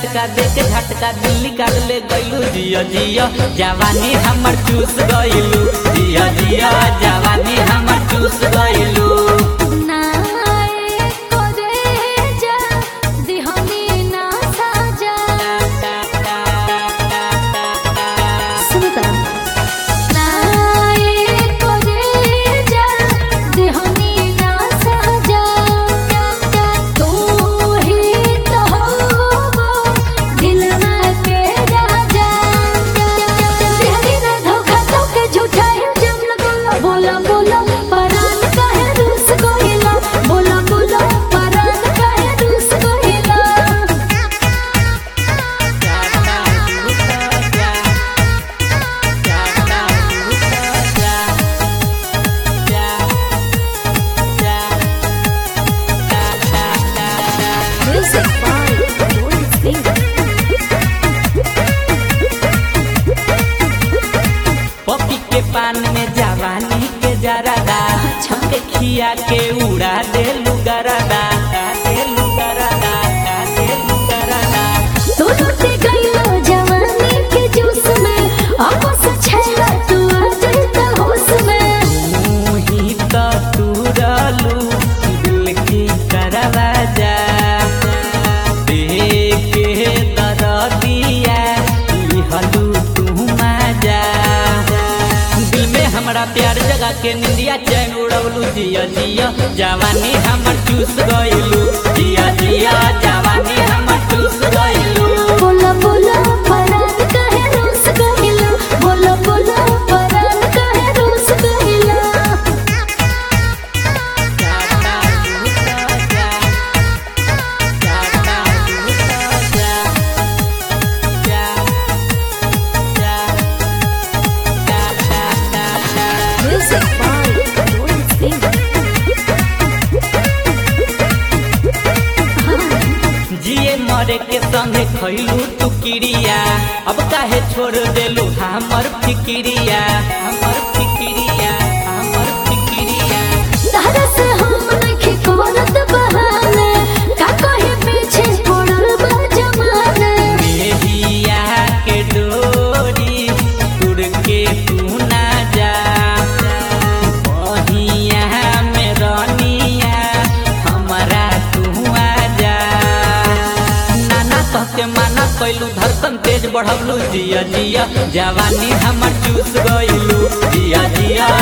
झटका दे के झटका दिल्ली काट ले गइलू जिया जिया जवानी हमर चूस गइलू जिया जिया जवानी हमर चूस गइलू नाए कोरे जा दिहनी ना साजा सुनता नाए कोरे जा दिहनी ना साजा तू ही तो हो दिल में के राजा दिहनी ना धोखा तो के झूठा इल्जाम लगोला बोला बोला परान काहे रूस कोइला बोला बोला परान काहे रूस कोइला Music by Lord Singer. पपी के पान में जवानी के जरादा छके खिया के उड़ा दे लुगरादा दे लुगरादा दे लुगरादा तू लुटे गइलो जवानी के जूस में आपस छेला तू आ जाता होश में तू ही तो तुरलू दिल की दरवाजा देख के दरदिया लिहलू तू मजा दिल में हमरा प्यार जगा के निंदिया चैन उड़वलू जिया जिया जवानी हमर चूस गइलू जिया जिया जवानी हमर चूस गइलू बोला बोला परान काहे रूस गइला बोला बोला परान काहे रूस गइला Music by Lord Singer. जिए मरे के संगे खैलू तू किरिया अब काहे छोड़ देलू हमर फिकिरिया हमर फिकिरिया हमर फिकिरिया तारा से हम नइखे करत बहाने का कहे पीछे पड़ल बा जमाने मेहिया के डोरी तुड़ के तू ना जा बहिया में रनिया हमरा तू आ जा नाना कह के माना कैलू धड़कन तेज बढ़वलू जिया जिया जवानी हमर चूस गइलू जिया जिया